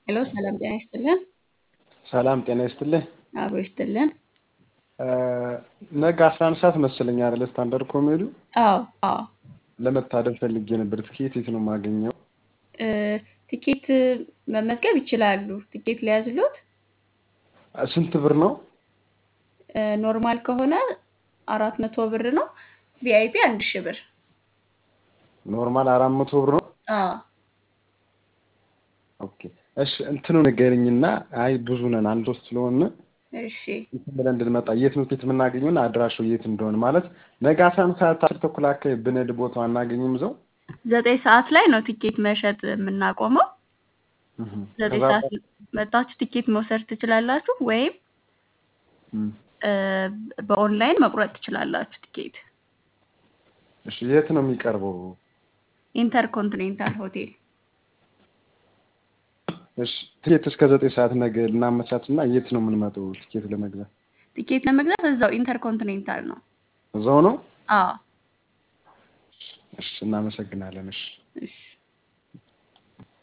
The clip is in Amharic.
ሄሎ ሰላም ጤና ይስጥልን። ሰላም ጤና ይስጥልኝ። አብሮ ይስጥልን። ነገ አስራ አንድ ሰዓት መሰለኝ አይደለ ስታንዳርድ ኮሜዲው አዎ አዎ ለመታደም ፈልጌ ነበር። ትኬት የት ነው የማገኘው? እ፣ ቲኬት መመዝገብ ይችላሉ። ቲኬት ሊያዝሎት ስንት ብር ነው? እ፣ ኖርማል ከሆነ አራት መቶ ብር ነው። ቪአይፒ አንድ ሺህ ብር። ኖርማል አራት መቶ ብር ነው። አዎ ኦኬ እሺ፣ እንትኑ ንገረኝና። አይ ብዙ ነን አንድ ሶስት ስለሆነ እሺ እንትን ብለን እንድንመጣ የት ነው ቲኬት የምናገኘውና አድራሻው የት እንደሆነ ማለት ነገ አስራ አንድ ሰዓት አስር ተኩል አካባቢ ብንሄድ ቦታው አናገኝም እዛው ዘጠኝ ሰዓት ላይ ነው ቲኬት መሸጥ የምናቆመው። እህ፣ ዘጠኝ ከዛ ሰዓት መጣችሁ ቲኬት መውሰድ ትችላላችሁ፣ ወይም እም፣ እ፣ በኦንላይን መቁረጥ ትችላላችሁ ቲኬት። እሺ የት ነው የሚቀርበው? ኢንተርኮንቲኔንታል ሆቴል እሺ ቲኬት እስከ ዘጠኝ ሰዓት ነገ ልናመቻችና የት ነው የምንመጣው ቲኬት ለመግዛት? ቲኬት ለመግዛት እዛው ኢንተርኮንቲኔንታል ነው። እዛው ነው። አዎ እሺ እናመሰግናለን። እሺ እሺ